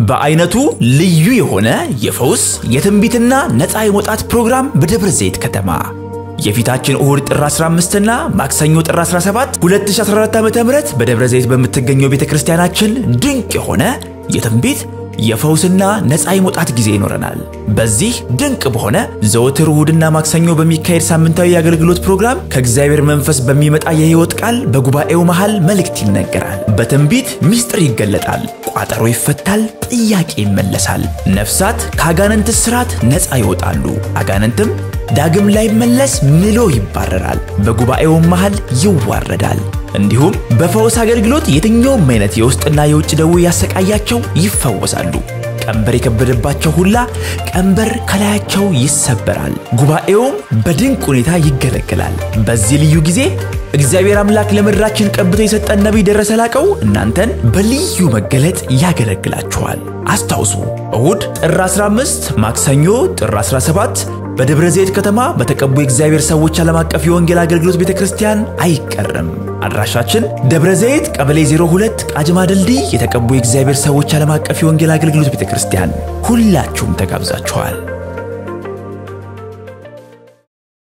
በአይነቱ ልዩ የሆነ የፈውስ የትንቢትና ነፃ የመውጣት ፕሮግራም በደብረ ዘይት ከተማ የፊታችን እሁድ ጥር 15 እና ማክሰኞ ጥር 17 2014 ዓ.ም በደብረ ዘይት በምትገኘው ቤተ ክርስቲያናችን ድንቅ የሆነ የትንቢት የፈውስና ነፃ የመውጣት ጊዜ ይኖረናል። በዚህ ድንቅ በሆነ ዘወትር እሁድና ማክሰኞ በሚካሄድ ሳምንታዊ የአገልግሎት ፕሮግራም ከእግዚአብሔር መንፈስ በሚመጣ የሕይወት ቃል በጉባኤው መሃል መልእክት ይነገራል። በትንቢት ምስጢር ይገለጣል። ቋጠሮ ይፈታል። ጥያቄ ይመለሳል። ነፍሳት ከአጋንንት እስራት ነፃ ይወጣሉ። አጋንንትም ዳግም ላይመለስ ምሎ ይባረራል። በጉባኤውም መሃል ይዋረዳል። እንዲሁም በፈውስ አገልግሎት የትኛውም አይነት የውስጥና የውጭ ደዌ ያሰቃያቸው ይፈወሳሉ። ቀንበር የከበደባቸው ሁላ ቀንበር ከላያቸው ይሰበራል። ጉባኤውም በድንቅ ሁኔታ ይገለገላል። በዚህ ልዩ ጊዜ እግዚአብሔር አምላክ ለምድራችን ቀብቶ የሰጠን ነቢይ ደረሰ ላቀው እናንተን በልዩ መገለጥ ያገለግላችኋል። አስታውሱ፣ እሁድ ጥር 15፣ ማክሰኞ ጥር 17 በደብረ ዘይት ከተማ በተቀቡ የእግዚአብሔር ሰዎች ዓለም አቀፍ የወንጌል አገልግሎት ቤተ ክርስቲያን አይቀርም። አድራሻችን ደብረ ዘይት ቀበሌ 02 ቃጅማ ድልድይ የተቀቡ የእግዚአብሔር ሰዎች ዓለም አቀፍ የወንጌል አገልግሎት ቤተ ክርስቲያን። ሁላችሁም ተጋብዛችኋል።